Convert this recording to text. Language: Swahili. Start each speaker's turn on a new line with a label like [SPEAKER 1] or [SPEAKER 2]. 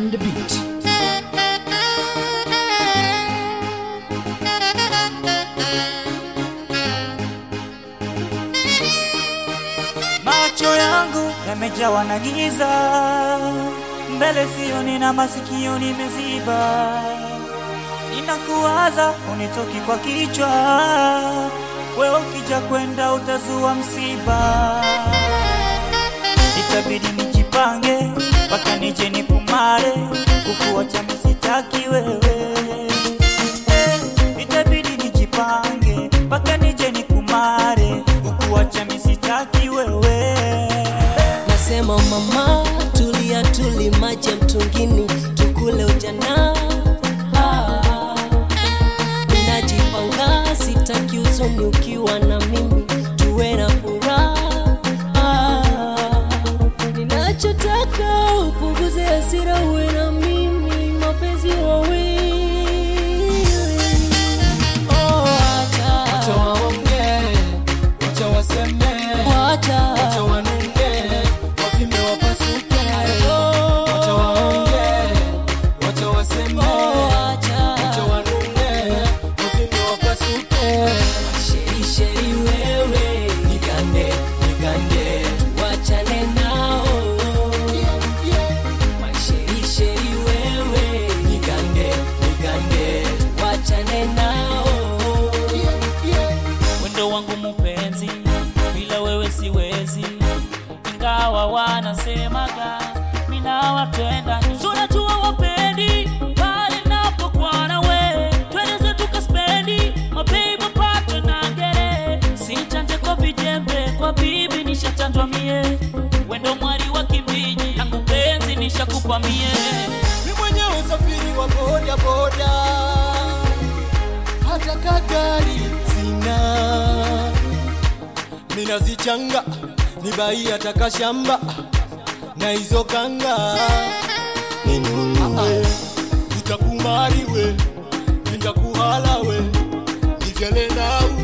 [SPEAKER 1] on the beat.
[SPEAKER 2] Macho yangu yamejawa na giza, mbele sioni na masikio nimeziba. Ninakuwaza unitoki kwa kichwa, wewe ukija kwenda utazua msiba. Itabidi nijipange mpaka nije nikumare, kukuacha misitaki wewe. Eh, Itabidi nijipange mpaka nije nikumare, kukuacha misitaki wewe.
[SPEAKER 3] Nasema mama, tulia tuli maji ya mtungini, tukule ujana. Ah, Ninajipanga, sitaki uzuni ukiwa na mimi, tuwe na furaha. Ah, Ninachotaka upunguze hasira, uwe na mimi, mapenzi wawili. Oh, acha,
[SPEAKER 4] Wacha waongee, wacha waseme, wacha
[SPEAKER 3] wacha,
[SPEAKER 4] wanunge, wavime wapasuke. Wacha waongee, wacha waseme,
[SPEAKER 3] oh, acha.
[SPEAKER 4] wacha wanunge, wavime wapasuke.
[SPEAKER 3] Sheri sheri wewe,
[SPEAKER 4] Nigande, nigande,
[SPEAKER 3] wachane nao. Sheri sheri wewe,
[SPEAKER 4] nigande, nigande.
[SPEAKER 3] wachane nao.
[SPEAKER 2] wendo wangu mupenzi, bila wewe siwezi, ingawa wanasemaga mina watenda tunajua wapendi, bali napokuwa na we twende zetu kaspendi mapei mapato na ngere, sichanje kwa vijembe, kwa bibi nishachanjwa mie, wendo mwari wa kimbiji, nangu penzi nishakupa mie
[SPEAKER 4] Ni mwenye usafiri wa boda boda, hata kagari sina. Mina zichanga ni bai hata kashamba na hizo kanga ninunue, nitakumari we, nitakuhala we, nivyele nawe